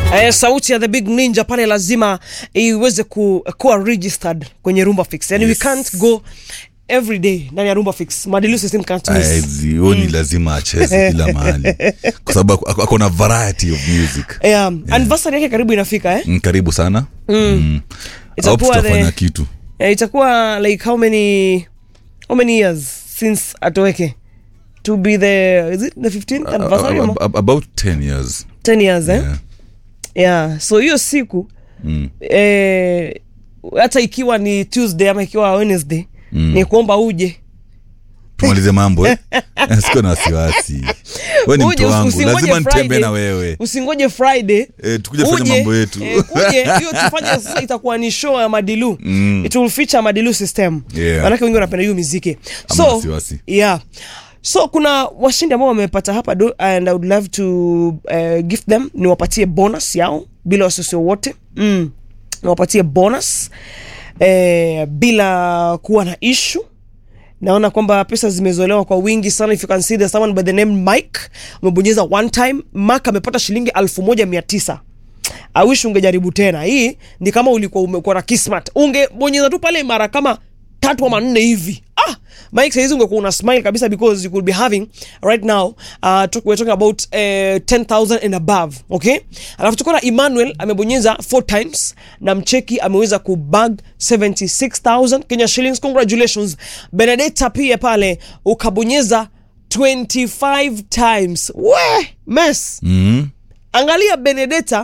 Eh, sauti ya the big ninja pale lazima iweze ku, kuwa registered kwenye Rumba Fix. Yani Yes. we can't go every day ndani ya Rumba Fix. Madilu system can't miss. Aezi, huyo ni lazima acheze kila mahali kwa sababu ako- ako na variety of music Yeah. Anniversary yake karibu inafika eh? Mm, karibu sana mm. Itakuwa Hope tutafanya the- kitu Eh, itakuwa like how many how many years since atoweke to be the is it the 15th anniversary Ab- ama? ab- about 10 years 10 years eh? yeah. yeah so hiyo siku mm. eh, hata ikiwa ni tuesday ama ikiwa wednesday Mm. ni kuomba uje tumalize mambo eh? siko na wasiwasi we ni Uje, mtu wangu usingoje lazima nitembee Friday. na wewe usingoje friday Eh, tukuje kufanya mambo yetu. eh, kuje hiyo tufanye sasa itakuwa ni show ya madilu Mm. it will feature madilu system Yeah. manake wengi wanapenda hiyo muziki Hamna so wasiwasi. yeah so kuna washindi ambao wamepata hapa do, and i would love to uh, give them niwapatie bonus yao bila wasiwasi wowote mm. niwapatie bonus eh, bila kuwa na issue naona kwamba pesa zimezolewa kwa wingi sana if you can see there's someone by the name mike umebonyeza one time mak amepata shilingi elfu moja mia tisa I wish ungejaribu tena hii ni kama ulikuwa umekuwa na kismat ungebonyeza tu pale mara kama tatu ama nne hivi ah mike saizi ungekuwa una smile kabisa because you could be having right now uh, talk, we're talking about uh, 10000 and above okay alafu tuko na emmanuel amebonyeza four times na mcheki ameweza kubag 76000 kenya shillings congratulations benedetta pia pale ukabonyeza 25 times we mess mm. angalia benedetta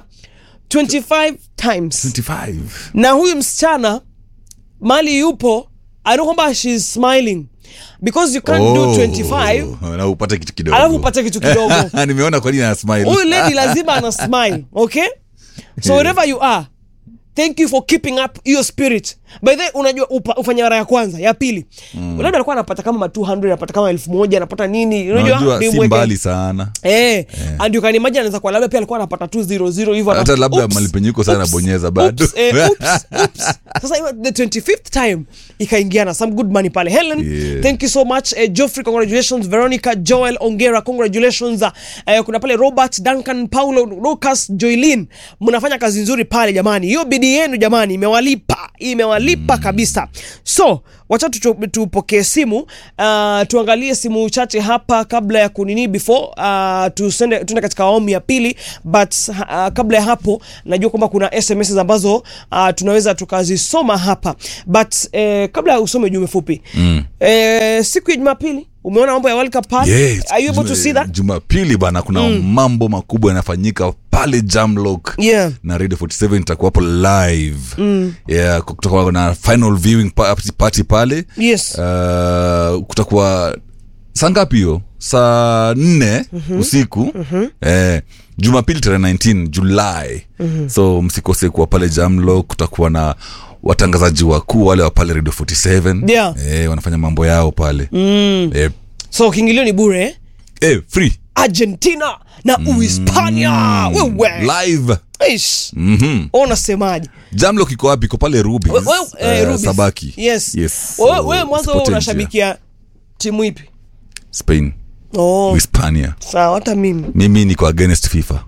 25 times 25 na huyu msichana mali yupo I know kwamba she's smiling because you can't do 25 na upate kitu kidogo alafu upate kitu kidogo nimeona kwa nini ana smile huyu lady lazima ana smile okay so wherever you are thank you for keeping up your spirit by the way, unajua upa, ufanya mara ya kwanza ya pili mm. labda alikuwa anapata kama ma 200 anapata kama elfu moja anapata nini unajua si Nimweke- mbali sana Eh, and you can imagine anaweza kuwa labda pia alikuwa anapata 200 hivyo hata ana- labda Oops, mali penye uko sana oops, bonyeza bado oops, eh, oops, oops. sasa hiyo the 25th time ikaingiana some good money pale helen Yeah. thank you so much eh, joffrey congratulations veronica joel ongera congratulations eh, kuna pale robert duncan paulo lucas joylin mnafanya kazi nzuri pale jamani hiyo bidii yenu jamani imewalipa imewalipa kabisa so wacha tucho- tupokee simu uh, tuangalie simu chache hapa kabla ya kunini before uh, tusende tuende katika awamu ya pili but uh, kabla ya hapo najua kwamba kuna sms ambazo uh, tunaweza tukazisoma hapa but eh, kabla ya usome ujumbe fupi mm. eh, siku ya jumapili umeona mambo ya World Cup pale Yes, are you able to Jume- see that jumapili bana kuna mambo makubwa yanafanyika pale jamlock Yeah. na radio 47 itakuwa hapo live mm. yeah, kutakuwa na final viewing pa- party pale yes uh, kutakuwa saa ngapi hiyo saa nne mm-hmm. usiku mm-hmm. Eh, jumapili tarehe 19 julai mm-hmm. so msikose kuwa pale jamlo kutakuwa na watangazaji wakuu wale wa pale radio 47 Yeah. eh, wanafanya mambo yao pale mm. eh, so kiingilio ni bure eh? eh, free argentina na uhispania wewe live Ish. mm-hmm. unasemaje jamlo kiko wapi iko pale rubi We- we- eh, Rubis. sabaki yes, yes. wewe So, wewe mwanzo wewe usipotee njia. unashabikia timu ipi spain oh, hispania sawa hata mimi mimi niko against fifa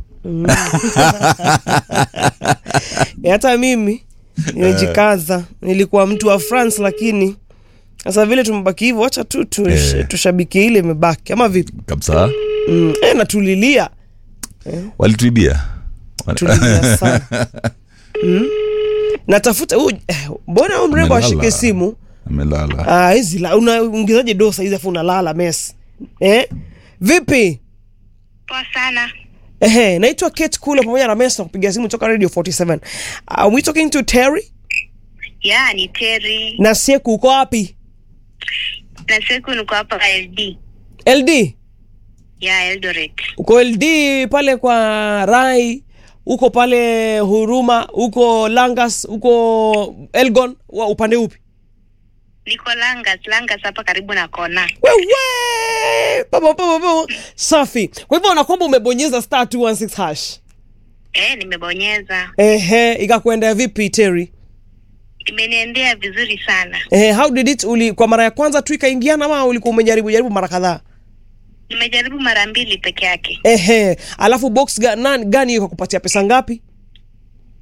Eh, hata mimi nimejikaza nilikuwa mtu wa france lakini sasa vile tumebaki hivyo wacha tu tu Eh. tushabikie ile imebaki ama vipi kabisa mm. e, natulilia walituibia tulilia sana mm. natafuta huyu eh, mbona huyu mrembo Amelala. ashike simu amelala Ah, hizi la unaingizaje dosa hizi afu unalala mes eh? vipi Poa sana. Ehe, naitwa Kate Kula pamoja na Mesa kupiga simu toka Radio 47. Are we talking to Terry? Ya, ni Terry. Na Seku uko wapi? Na siku niko hapa LD. LD? Ya, Eldoret. Uko LD pale kwa Rai, uko pale Huruma, uko Langas, uko Elgon, wa upande upi? Niko Langas, Langas hapa karibu na kona. Wewe! Baba baba baba. Safi. Kwa hivyo unakwamba umebonyeza star 216 hash. Eh, nimebonyeza. Ehe, ikakuendea vipi Terry? Imeniendea vizuri sana. Ehe, how did it uli kwa mara ya kwanza tu ikaingiana ama ulikuwa umejaribu jaribu mara kadhaa? Nimejaribu mara mbili peke yake. Ehe, alafu box ga, nani, gani iko kupatia pesa ngapi?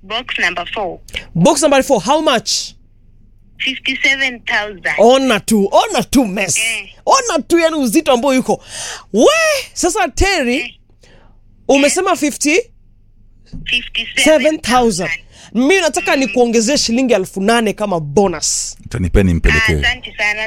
box number 4 box number 4 how much 57000 ona tu ona tu mess Eh. ona tu yani uzito ambao yuko we sasa teri umesema 57000 57000 mi nataka nikuongezee shilingi elfu nane kama bonus utanipea nimpelekee asante sana